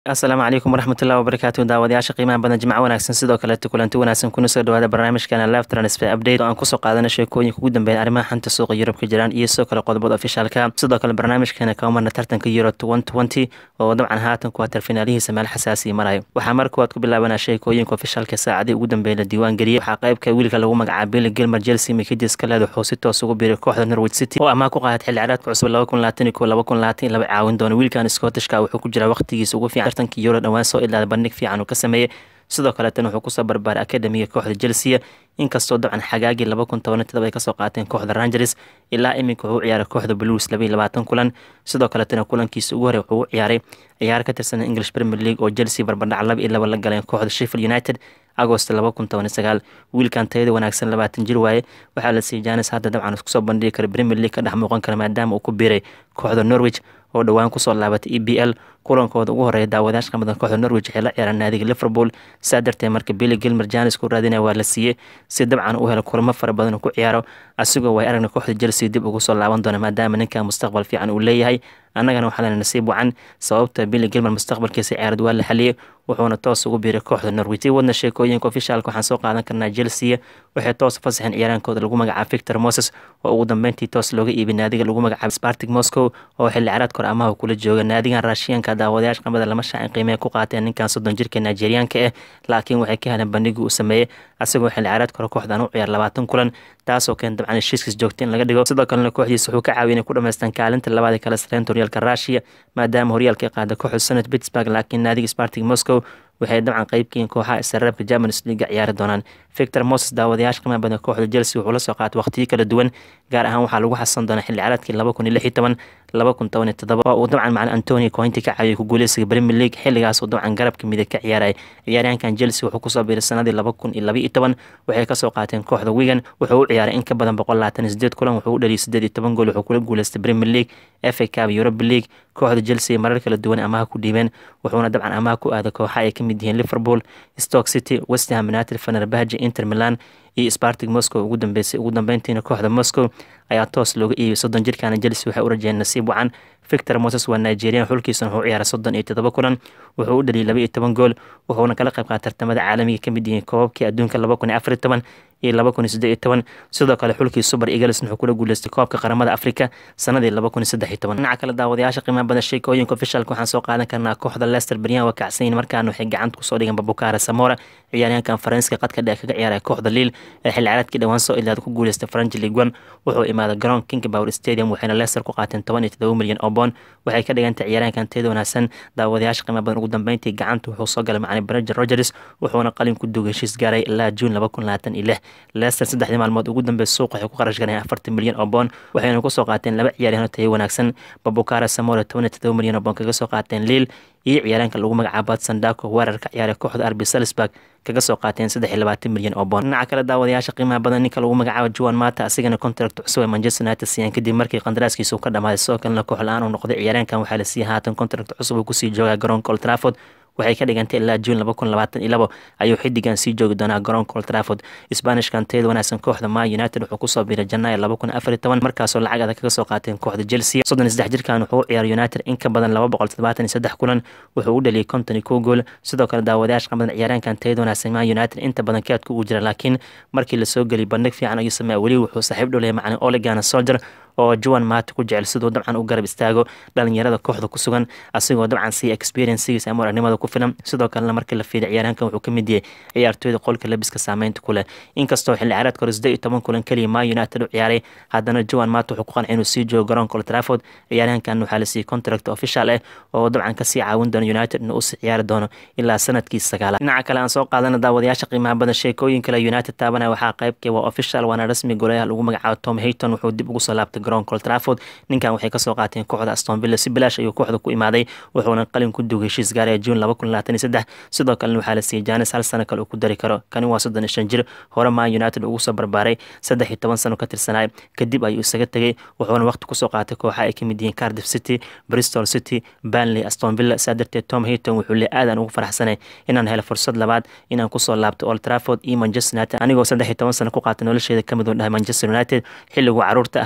asalaamu calaykum waraxmatullahi wabarakaatu daawadayaasha qiimaha badan jimco wanaagsan sidoo kaleeto kulanti wanaagsan kuna soo dhawaada barnaamijkana live transfer update oo aan kusoo qaadana sheekooyinka ugu dambeeya arrimaha xanta suuqa yurub ka jiraan iyo sidoo kale qodobada ofishaalka sidoo kale barnaamijkeena kama marna tartanka euro twenty oo dabcan haatan kuwatar finaalihiisa meel xasaasiya marayo waxaa mar kuwaad ku bilaabanaa sheekooyinka ofishaalka saacadii ugu dambeeya la diiwaan geliyey waxaa qaybka wiilka lagu magacaaba billy gilmer chelsea mikidis kaleed wuxuu si toos ugu biiray kooxda norwich city oo amaah ku qaadat xilli ciyaareedka cusub laba kun labaatan iyo kow laba kun labaatan iyo laba caawin doona wiilkan scottishka wuxuu ku jiraa waqtigiisa ugu fiican tartanka euro dhawaan soo ilaada bandhig fiican uu ka sameeyey sidoo kaleetana wuxuu kusoo barbaaray akademiga kooxda chelsea inkastoo dabcan xagaagii laba kun toban todoba ay kasoo qaateen kooxda rangers ilaa iminka wuxuu u ciyaaray kooxda blues laba iyo labaatan kulan sidoo kaleetana kulankiisa ugu horey wuxuu u ciyaaray ciyaar ka tirsan english premier league oo chelsea barbardhac laba iyo laba la galeen kooxda sheffield united agost laba kun toban sagaal wiilkan tayada wanaagsan labaatan jir waaye waxaa la siiyey janis hadda dabcan iskusoo bandhigi kara premier league ka dhex muuqan kara maadaama uu ku biiray kooxda norwich oo dhowaan kusoo laabatay e b l kulankooda ugu horeeya daawadayaasha qamadan kooxda norwich waxay la ciyaaraan naadiga liverpool saa darteed marka billy gilmer janis ku raadinaya waa la siiyey si dabcan u helo kulamo fara badan uu ku ciyaaro asigoo way aragna kooxda chelsea dib ugu soo laaban doona maadaama ninka mustaqbal fiican uu leeyahay annagana waxaa lena nasiib wacan sababta billy gilmer mustaqbalkiisa ciyaarad waa la xaliyey wuxuuna toos ugu biiray kooxda norwich sii wadna sheekooyinka ofishaalka waxaan soo qaadan karnaa chelsea waxay toos fasaxeen ciyaaraankooda lagu magacaaba victor moses oo ugu dambeyntii toos looga iibay naadiga lagu magacaaba spartic moscow oo xilli ciyaareedka hore amaha kula jooga naadigan raashiyanka daawadayaasha qamada lama shaacin qiimee ku qaateen ninkan soddon jirka nigeriyaanka ah laakiin waxay ka heleen bandhigii uu sameeyey asagoo xilli ciyaareedka hore kooxdan u ciyaar labaatan kulan taasoo keen dabcan heshiiskiis joogta in laga dhigo sidoo kalena kooxdiisa wuxuu ka caawiyay inay ku dhamaystaan kaalinta labaad ee kala sareynta horyaalka russia maadaama horyaalka ay qaada kooxda senate pittsburgh laakiin naadiga spartic moscow waxay dabcan qeybkiin kooxaha isreebka germanis leaga ciyaari doonaan victor moses daawadayaasha qiimaha badan kooxda chelsea wuxuu la soo qaatay waqtiyo kala duwan gaar ahaan waxaa lagu xasan doonaa xilli ciyaareedkii laba kun iyo lix iyo toban laba kun toban iyo toddoba oo uu dabcan macalin antonio cointi ka caawiyay ku guuleysiga premier league xilligaas uu dabcan garabka midig ka ciyaarayay ciyaaryahankan chelsea wuxuu kusoo biiray sanadii laba kun iyo laba iyo toban waxay kasoo qaateen kooxda wigan wuxuu u ciyaaray in ka badan boqol labaatan iyo sideed kulan wuxuu u dhaliyay sideed iyo toban gool wuxuu kula guuleystay premier league fa cup europa league kooxda chelsea marar kala duwan amaha ku dhiibeen wuxuuna dabcan amaha ku aaday kooxa ay ka mid yihiin liverpool stoke city westham united fenerbahce inter milan iyo spartic moscow ugu dambeysay ugu dambeyntiina kooxda moscow ayaa toos looga iibiyay soddon jirkaana chelsea waxay u rajeen nasiib wacan victor moses waa nigerian xulkiisana wuxuu u ciyaaray soddon iyo toddoba kulan wuxuu u dhaliyay laba iyo toban gool wuxuuna kala qayb qaata tartamada caalamiga ka mid yihiin koobabkii adduunka laba kun iyo afar iyo toban iyo laba kun iyo saddex iyo toban sidoo kale xulkii super eagles wuxuu kula guuleystay koobka qaramada afrika sanadii laba kun iyo saddex iyo toban dhinaca kale daawadayaasha qiimaha badan sheekooyinka ofishaalka waxaan soo qaadan karnaa kooxda leicester beryan waa kacsanyiin markaana waxay gacanta kusoo dhigan babukara samora ciyaaryahankan faranska qadka dheer kaga ciyaaraya kooxda liil ee xilli ciyaareedkii dhowaan soo ilaada ku guuleystay faranji league one wuxuu imaaday garoon king power stadium waxayna leicester ku qaateen toban iyo todoba milyan oo boon waxay ka dhigantay ciyaaryahankan teeda wanaagsan daawadayaasha qiimaha badan ugu dambeyntii gacanta wuxuu soo galay macalin berager rogers wuxuuna qalin ku dugay heshiis gaaray ilaa juun laba kun labaatan iyo lix leicester saddexdii maalmood ugu dambeey suuq waxay ku qarash galeen afartan milyan oo boon waxayna kusoo qaateen laba ciyaaryahan oo tayo wanaagsan babukara samora toban iyo todoba milyan oo boon kaga soo qaateen liil iyo ciyaaraanka lagu magacaabo sandako weerarka ciyaaray kooxda arbi salisburg kaga soo qaateen saddex iyo labaatan milyan oo boon dhinaca kale daawadayaasha qiimaha badan ninka lagu magacaabo juan mata asigana contract cusub ee manchester united siiyaan kadib markii qandaraaskiisa uu ka dhamaaday sidoo kalena koox la-aan uu noqday ciyaaraankan waxaa la siiyay haatan contract cusub uu kusii joogaa garoonka old trafford waxay ka dhigantay ilaa juun laba kun labaatan iyo labo ayuu xidigan sii joogi doonaa garoonka old trafford spanishkan teeda wanaagsan kooxda ma united wuxuu kusoo biiray janaayo laba kun afar iyo toban markaasoo lacag adag kaga soo qaateen kooxda chelsea soddon iyo saddex jirkan wuxuu u ciyaaray united in ka badan laba boqol toddobaatan iyo saddex kulan wuxuu u dhaliyay konton iyo kow gool sidoo kale daawadayaasha qamadan ciyaaraankan teeda wanaagsan ma united inta badan kaadku uu jira laakiin markii lasoo geliyay bandhig fiican ayuu sameeya weli wuxuu saaxiib dhow leeyahay macalin olegana soldier oo juan maata ku jecel siduu dabcan u garab istaago dhalinyarada kooxda ku sugan asigoo dabcan siiya experiencegiisa ama aragnimada ku filan sidoo kalena markii la fiiday ciyaaraankan wuxuu ka mid yahay ciyaartooyda qolka labiska saameynta ku leh inkastoo xilli ciyaareedka hore siddeed iyo toban kulan keliya ma united u ciyaaray haddana juan maata wuxuu ku qancay inuu sii joogo garoonka old trafford ciyaaryahankan waxaa la siiyey contract official ah oo dabcan kasii caawin doono united inuu usii ciyaari doono ilaa sanadkiisa sagaalaad dhinaca kale aan soo qaadana daawadayaasha qiimaha badan sheekooyin kale united taabanaya waxaa qaybkii waa official waana rasmi golayaha lagu magacaabo tom hayton wuxuu dib ugu soo laabtay garoonka old trafford ninkan waxay kasoo qaateen kooxda aston villa si bilaash ayuu kooxda ku imaaday wuxuuna qalin ku dugay heshiis gaaraya juun laba kun labaatan iyo saddex sidoo kalena waxaa la siiyey janis hal sano kale uu ku dari karo kani waa soddon iyo shan jir hore ma united ugu soo barbaaray saddex iyo toban sano ka tirsanay kadib ayuu isaga tegey wuxuuna waqti kusoo qaatay kooxa ay kamid yihiin cardiff city bristol city banley aston villa saa darteed tom hayton wuxuu le aadan ugu faraxsanay inaan helo fursad labaad inaan kusoo laabto old trafford iyo manchester united anigoo saddex iyo toban sano ku qaatay nolosheeda kamid uu dhahay manchester united xilliguu caruurta ahay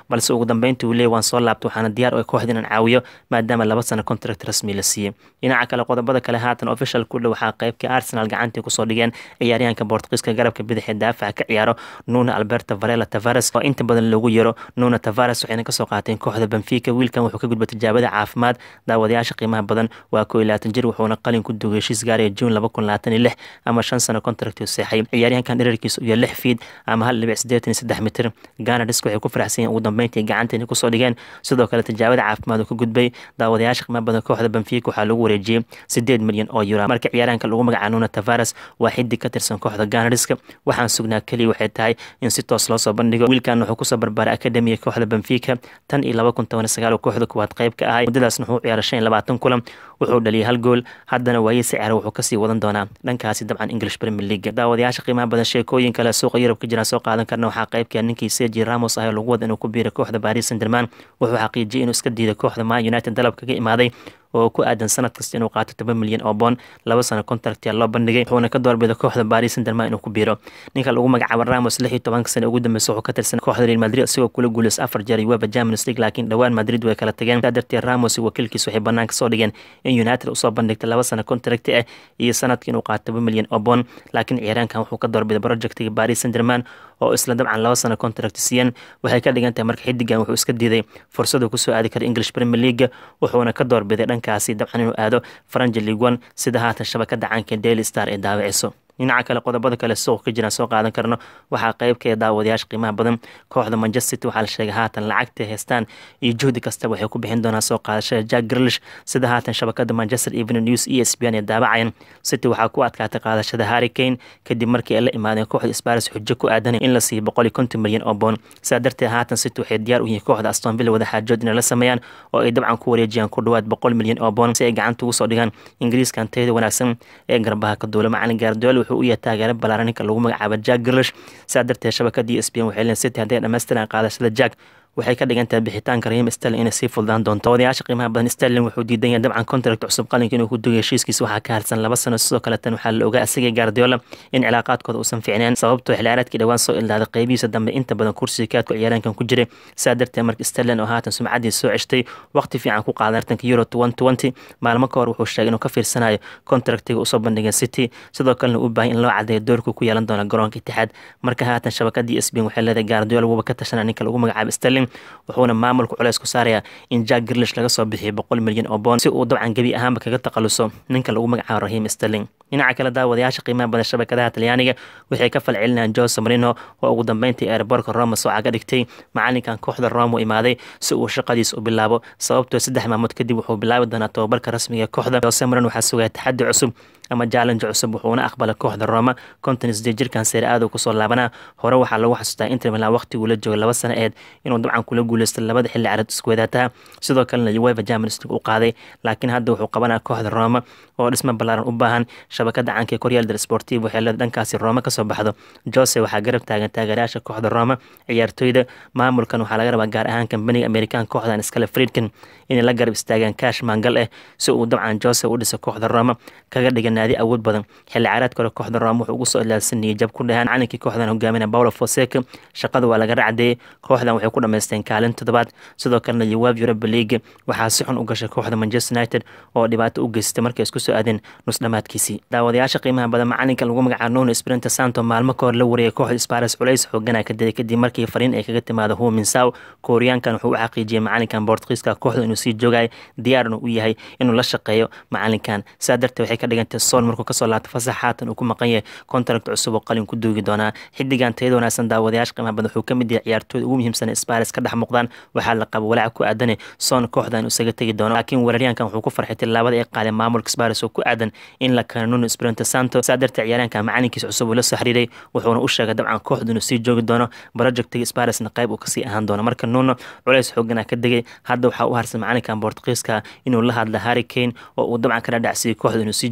balse ugu dambeyntii uu leeyay waan soo laabtay waxaana diyaar u kooxda inaan caawiyo maadaama laba sano contract rasmi la siiyey dhinaca kale qodobada kale haatan official ku dhow waxaa qaybkii arsenal gacantii kusoo dhigeen ciyaaryahanka bortugiiska garabka bidix ee daafaca ka ciyaaro nuno alberto varela tavares oo inta badan loogu yero nuno tavares waxayna kasoo qaateen kooxda benfica wiilkan wuxuu ka gudbay tijaabada caafimaad daawadayaasha qiimaha badan waa koo iyo labaatan jir wuxuuna qalin ku dugay heshiis gaaraya juun laba kun labaatan iyo lix ama shan sano contract seexay ciyaaryahankan dherarkiisa iyo lix fiid ama hal dhibic siddeetan iyo saddex mitir ganadis waxay ku faraxsan yihin ugu dambeyntii gacanteeni kusoo dhigeen sidoo kale tijaabada caafimaad uu ka gudbay daawadayaasha qiimaha badan kooxda benfica waxaa lagu wareejiyey sideed milyan oo euro marka ciyaaryahanka lagu magaca nuno tavares waa xidig ka tirsan kooxda ganadiska waxaan sugnaa keliya waxay tahay in si toos loo soo bandhigo wiilkan wuxuu kusoo barbaaray akademiga kooxda benfica tan iyo laba kun toban sagaal oo kooxda kuwaad qayb ka ahay muddadaasna wuxuu ciyaaray shan iyo labaatan kulan wuxuu dhaliyay hal gool haddana waayey sicira wuxuu kasii wadan doonaa dhankaasi dabcan english premier league daawadayaasha qiimaha badan sheekooyin kale suuqa yurub ka jiraan soo qaadan karna waxaa qaybka ninkii sergi ramos ah oo lagu wada inuu ku biiray kooxda paris saint german wuxuu xaqiijiyay inuu iska diiday kooxda man united dalab kaga imaaday oo ku aadan sanad kasta inuu qaato toban milyan oo boon laba sano contractia loo bandhigay wuxuuna ka doorbiday kooxda paris saint german inuu ku biiro ninka lagu magacaabo ramos lix iyo tobanka sano ugu dambeysa wuxuu ka tirsan kooxda real madrid isagoo kula guuleys afar jeer uefa champions league laakiin dhowaan madrid way kala tageen saa darteed ramos iyo wakiilkiis waxay banaanka soo dhigeen in united usoo bandhigtay laba sano contract ah iyo sanadkii inuu qaato toban milyan oo boon laakiin ciyaaraankan wuxuu ka doorbiday projectiga paris saint german oo isla dabcan laba sano contract siiyeen waxay ka dhigan tahay marka xidigan wuxuu iska diiday fursadu kusoo aadi kara english premier league wuxuuna ka doorbiday dhankaasi dabcan inuu aado faranja league one sida haatan shabakada caanka daily star ee daawiciso dhinaca kale qodobada kale suuq ka jiraan soo qaadan karno waxaa qeybka daawadayaasha qiimaha badan kooxda manchester city waxaa la sheegay haatan lacagta haystaan iyo juhdi kasta waxay ku bixin doonaan soo qaadashada jack grilish sida haatan shabakada manchester evening news e s b n ee daabacayan city waxaa ku adkaatay qaadashada harry kane kadib markii ay la imaadeen kooxda sparis xujo ku aadanay in la siiyo boqol iyo konton milyan oo boon sidaa darteed haatan city waxay diyaar u yihiin kooxda aston villa wada xaajood inay la sameeyaan oo ay dabcan ku wareejiyaan ku dhawaad boqol milyan oo boon si ay gacanta ugu soo dhigaan ingiriiskan tayada wanaagsan ee garbaha ka duula macalin gaardool wuxuu u yahay taageero balaaran ninka lagu magacaabo jack grilish sidaa darteed shabakadii s b n waxay leen city hadday dhammaystiraan qaadashada jack waxay ka dhigan tahay bixitaanka rahiim sterling inay sii fuldaan doonto odayaasha qiimaha badan sterling wuxuu diidan yahay dabcan contract cusub qalinka inuu ku dugay heshiiskiisa waxaa ka harsan laba sano sidoo kale tan waxaa la ogaa asagay gaardiola in cilaaqaadkooda uusan fiicneen sababtoo xilciyaareedkii dhowaan soo ilaaday qeybihiisa dambe inta badan kursiga kaadku ciyaaraankan ku jiray sidaa darteed marka sterling oo haatan sumcadii soo ceshtay waqti fiican ku qaaday tartanka euro twenty maalmo ka hor wuxuu sheegay inuu ka fiirsanayo contractiga usoo bandhigay city sidoo kalena u baahay in loo cadeeyo doorku ku yeelan doona garoonka itixaad marka haatan shabakadii sbin waxay leedahay gaardiola wuuba ka tashana ninka lagu magacaabo sterling wuxuuna maamulka culeys ku saaraya in jack grilish laga soo bixiyo boqol milyan oo boon si uu dabcan gebi ahaanba kaga taqaluso ninka lagu magacaabo rahiim sterling dhinaca kale daawadayaasha qiimaha badan shabakadaha talyaaniga waxay ka falcelinayaan jose marino oo ugu dambeyntii airbortka roma sooca ka dhigtay macalinkan kooxda roma u imaaday si uu shaqadiis u bilaabo sababtoo saddex maamood kadib wuxuu bilaabi doonaa tobabarka rasmiga kooxda jose marino waxaa sugaya taxadi cusub ama challenge cusub wuxuuna aqbalay kooxda roma konton sideed jirkan seere aad kusoo laabanaa hore waxaa lagu xasuustaa inter milan waqtiguu la joogay laba sano eed inuu dabcan kula guuleystay labada xilli carad iskuwadaataha sidoo kalena uefa champions league u qaaday laakiin hadda wuxuu qabanaya kooxda roma oo dhismo ballaaran u baahan shabakada caanka ee koryaal del sportiv waxay leeda dhankaasi roma kasoo baxdo jose waxaa garab taagan taageerayaasha kooxda roma ciyaartoyda maamulkan waxaa laga rabaa gaar ahaan kambaniga amerikan kooxdan iskale friedkin inay la garab istaagaan kaash maangal ah si uu dabcan jose u dhisa kooxda roma kaga dhiga naadi awood badan xilli caraad kore kooxda roma wuxuu ugu soo ilaadsan niyajab ku dhahaan calinkii kooxdan hogaaminaya paulo fonseca shaqada waa laga racdeeyey kooxdan waxay ku dhamaysteen kaalin toddobaad sidoo kalena uwab europa league waxaa si xun u gashay kooxda manchester united oo dhibaato u geystay markay isku soo aadeen nus dhamaadkiisii daawadayaasha qiimaha badan macalinka lagu magacaabo nuno sprinta santo maalmo ka hor la wariyay kooxda spares culays xoogana ka diday kadib markii fariin ay kaga timaado huminsaw kooriyaankan wuxuu u xaqiijiyey macalinkan bortkiiska kooxda inuu sii joogay diyaarna u yahay inuu la shaqeeyo macalinkan sidaa darteed waxay ka dhigantay sool markuu kasoo laabtay fasax haatan uu ku maqan yahay contract cusub oo qalin ku duugi doonaa xidigan tayada wanaagsan daawadayaasha qiimaha badan wuxuu ka mid yahay ciyaartooyda ugu muhiimsan spares ka dhex muuqdaan waxaa la qaba walaac ku aadane soon kooxdan isaga tegi doono laakiin weeraryaankan wuxuu ku farxay tilaabada ay qaadeen maamulka spares oo ku aadan in la keeno nuno sprinta santo sidaa darteed ciyaaraanka macalinkiisa cusub uu la soo xiriiray wuxuuna u sheegay dabcan kooxdu inuu sii joogi doono projectiga sparesna qayb uu kasii ahaan doono marka nuno culays xoogana ka degay hadda waxaa u harsan macalinkan bortugiiska inuu la hadla harry kane oo uu dabcan ka dhadhacsiyey kooxda inuu sii joogo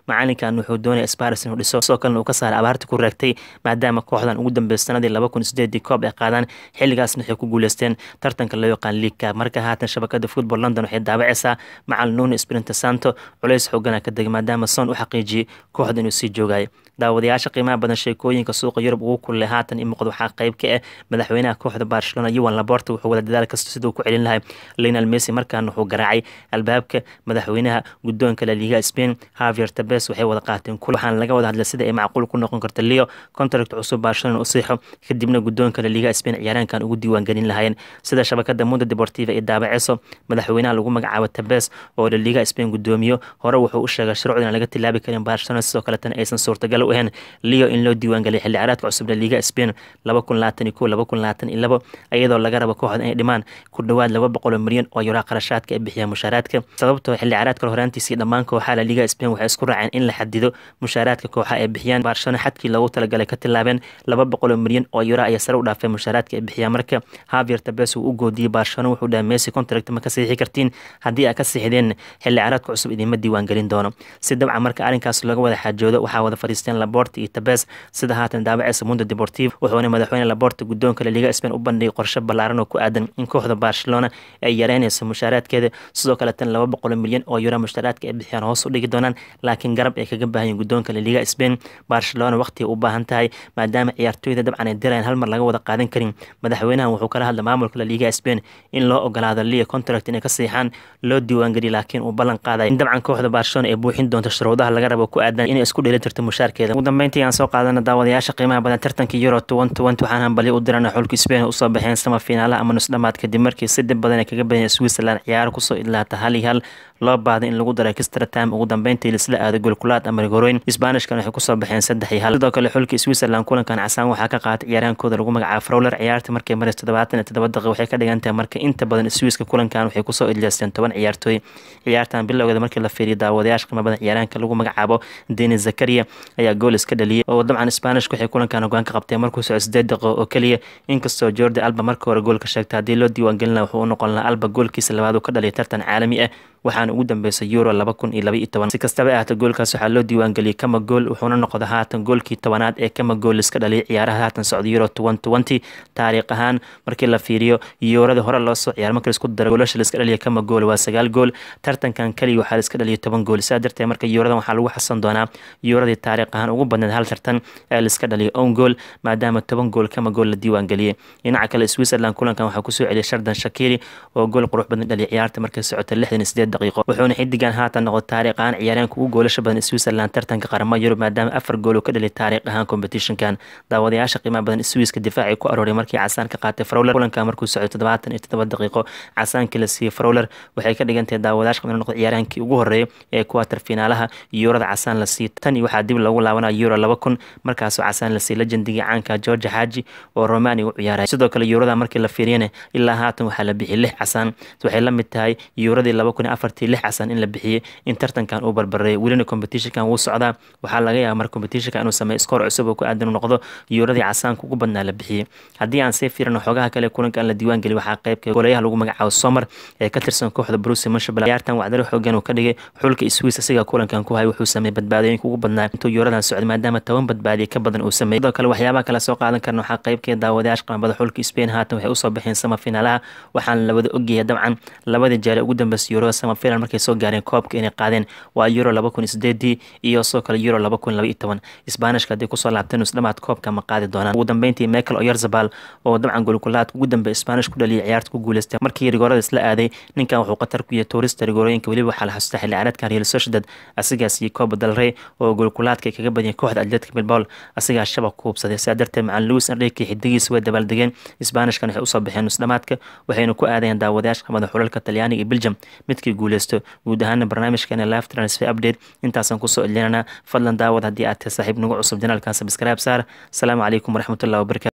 macalinkan wuxuu doonaya sparis inuu dhiso sidoo kalena uu ka saaray abaarta ku raagtay maadaama kooxdan ugu dambeysay sanadii laba kun sideedii koob ay qaadaan xilligaasna waxay ku guuleysteen tartanka loo yaqaan liigka marka haatan shabakada football london waxay daabacaysaa macalin nuno sprinta santo culays xoogana ka degay maadaama son u xaqiijiyey kooxda inuu sii joogayo daawadayaasha qiimaha badan sheekooyinka suuqa yurub ugu kulay haatan i muuqda waxaa qayb ka ah madaxweynaha kooxda barcelona yuan laborta wuxuu wada dadaal kasta siduu ku celin lahay lionel messi markaana wuxuu garaacay albaabka madaxweynaha guddoonka la liga spain havier tabes waxay wada qaateen kul waxaana laga wada hadlay sida ay macquul ku noqon karta leo contract cusub barcelona u siixo kadibna guddoonka la liga spain ciyaaraankan ugu diiwaan gelin lahaayeen sida shabakada mundo deportiva ee daabaceyso madaxweynaha lagu magacaabo tabes oo la liga spain guddoomiyo hore wuxuu u sheegay shuruucda aan laga tilaabi karin barcelona sidoo kaletana aysan suurtagal u ahayn leo in loo diiwaangeliyay xilli caraadka cusub la liga spain laba kun labaatan iyo kow laba kun labaatan iyo labo iyadoo laga rabo kooxda inay dhimaan ku dhowaad laba boqol oo milyan oo yuraa qarashaadka ay bixiyaan mushaaraadka sababtoo xilli caraadka horaantiisii dhammaan kooxaha la liga spain waxay isku raaceen in la xadido mushaaraadka kooxaha ay bixiyaan barcelona xadkii loogu talagalay ka tilaabeen laba boqol oo milyan oo yura ayaa sare u dhaafeen mushaaraadka ay bixiyaan marka havier tabes uu u goodiyey barcelona wuxuu dhahay messi contract ma ka siixi kartiin haddii aa ka siixdeen xilli caraadka cusub idiinma diiwaan gelin doono si dabcan marka arrinkaas laga wada xaajoodo waxaa wada fadhiisteen laborta iyo tabes sida haatan daabaceysa mundo deportivo wuxuuna madaxweyne laborta guddoonka la liga spain u bandhigay qorshe ballaaran oo ku aadan in kooxda barcelona ay yareynayso mushaaraadkeeda sidoo kaletan laba boqol milyan oo yura mushaaraadka ay bixiyaan hoos u dhigi doonaan laakiin garab ay kaga baahanyiin guddoonka la liga spain barcelona waqtiga u baahan tahay maadaama ciyaartooyda dabcan ay dirayan hal mar laga wada qaadan karin madaxweynahan wuxuu kala hadlay maamulka la liga spain in loo ogolaado lia contract inay ka siixaan loo diiwaangeliya laakiin uu ballan qaaday in dabcan kooxda barcelona ay buuxin doonto shuruudaha laga rabo ku aadan inay isku dheeli tirto mushaarkeeda ugu dambeyntii aan soo qaadana daawadayaasha qiimaha badan tartanka euro waxaan hambali u dirana xulka spain usoo baxeen sama finaalaha ama nusdhamaad kadib markii si dhib badan ay kaga badanya switzerland ciyaaro kusoo idlaata hal iyo hal loo baahday in lagu daray extra time ugu dambeyntii lisla aado golkulaad ama rigoroyn sbaanishkan waxay kusoo baxeen saddex iyo hal sidoo kale xulka switzerland kulankan casaan waxaa ka qaatay ciyaaraankooda lagu magacaabo frowler ciyaarta markay maris toddobaatan iyo toddoba daqiiq waxay ka dhigan tahay marka inta badan swiiska kulankan waxay kusoo idleysteen toban ciyaartooy ciyaartan bilowgeeda markii la fiiriyo daawadayaasha qiimo badan ciyaaraanka lagu magacaabo denis zakaria ayaa gool iska dhaliyay oo dabcan sbaanishka waxay kulankan hogaan ka qabteen markuu soco sideed daqiiqo oo keliya inkastoo jordi alba marka hore goolka sheegtay haddii loo diiwaangelina wuxuu u noqon lahaa alba goolkiisa labaad uu ka dhaliyay tartan caalami ah waxaana ugu dambeysay euro laba kun iyo laba iyo toban si kastaba ahaata goolkaas waxaa loo diiwaangeliyey kama gool wuxuuna noqda haatan goolkii tobanaad ee kama gool iska dhaliyay ciyaaraha haatan socda euro toban twenty taariikh ahaan markii la fiiriyo yooradii hore loo soo ciyaar markii laisku daro goolasha laiska dhaliya kama gool waa sagaal gool tartankan keliya waxaa laiska dhaliyay toban gool saa darteed marka yooradan waxaa lagu xasan doonaa yooradii taariikh ahaan ugu badneed hal tartan ee laiska dhaliyay own gool maadaama toban gool kama gool la diiwaangeliyey dhinaca kale switzerland kulankan waxaa kusoo celiyay shardan shakiri oo gool qurux badan dhaliyay ciyaarta markay socota lixdan iyo sideed daqiiqo wuxuuna xidigan haatan noqday taariikh ahaan ciyaaryaanka ugu goolasha badan switzerland tartanka qaramada yurub maadaama afar gool uu ka dhaliyay taariikh ahaan competitionkan daawadayaasha qiimaha badan swiiska difaacii ku arooray markii casaan ka qaatay frowler kulanka markuu socday toddobaatan iyo toddoba daqiiqo casaankii la siiyey frowler waxay ka dhigan tahay daawadayaasha qiimaha noqday ciyaaryahankii ugu horeeyay ee kuwatar finaalaha yuurada casaan la siiyey tan iyo waxaa dib loogu laabanaya euro laba kun markaasoo casaan la siiyey legendigii caanka george xaaji oo romania u ciyaaray sidoo kale yuurada markii la fiiriyana ilaa haatan waxaa la bixiyay lix casaan waxay la mid tahay yuuradii laba kun iyo afartii lix casaan in la bixiyey in tartankan uu barbareeyay welina competitionkan wuu socdaa waxaa laga yaaba mar competitionka inuu sameeyo skoor cusub oo ku aadan u noqdo yuuradii casaanka ugu badnaa la bixiyey haddii aan sii fiirino xoogaha kale kulankan la diiwaan geliy waxaa qaybka goolayaha lagu magacaabo somar ee ka tirsan kooxda bruce munshabal ciyaartan wacdaro xoogan uu ka dhigay xulka swiss asiga kulankan ku hay wuxuu sameeyey badbaadooyinka ugu badnaa intuu yuuradan socday maadaama toban badbaadiye ka badan uu sameeyey sidoo kale waxyaabaha kale soo qaadan karna waxaa qaybkeeda daawadayaasha qamabada xulka spain haatan waxay usoo baxeen sama finaalaha waxaana la wada ogyahay dabcan labadii jeer ugu dambeysay yuurada sama final markay soo gaareen koobka inay qaadeen waa euro laba kun iyo sideedii iyo sidoo kale euro laba kun laba iyo toban isbaanishka haddii kusoo laabteen isdhamaad koobka ma qaadi doonaan ugu dambeyntii michael oyarzabal oo dabcan golkulaadka ugu dambeey isbaanish ku dhaliyay ciyaarta ku guuleystay markii rigoorada isla aaday ninkan wuxuu qatar ku yahay tourista rigoorooyinka weliba waxaa la xasuustaa xilli ciyaareedkan real sociedad asigaas iyo kooba dalrey oo golkulaadka ay kaga badiyeen kooxda atletic bilbao asigaas shabaq ku hubsaday sidaa darteed macalin louis enrique xidigiisa way dabaaldegeen isbaanishkan waxay usoo baxeen nusdhamaadka waxayna ku aadayeen daawadayaasha qamada xulalka talyaaniga iyo belgium midkii guuleysto guud ahaana barnaamijkeena live transfer update intaasaan kusoo edlinana fadlan daawad haddii aad tahay saaxiib nagu cusub janaalkan sabscribe saar asalaamu calaykum waraxmatullahi wabarakatu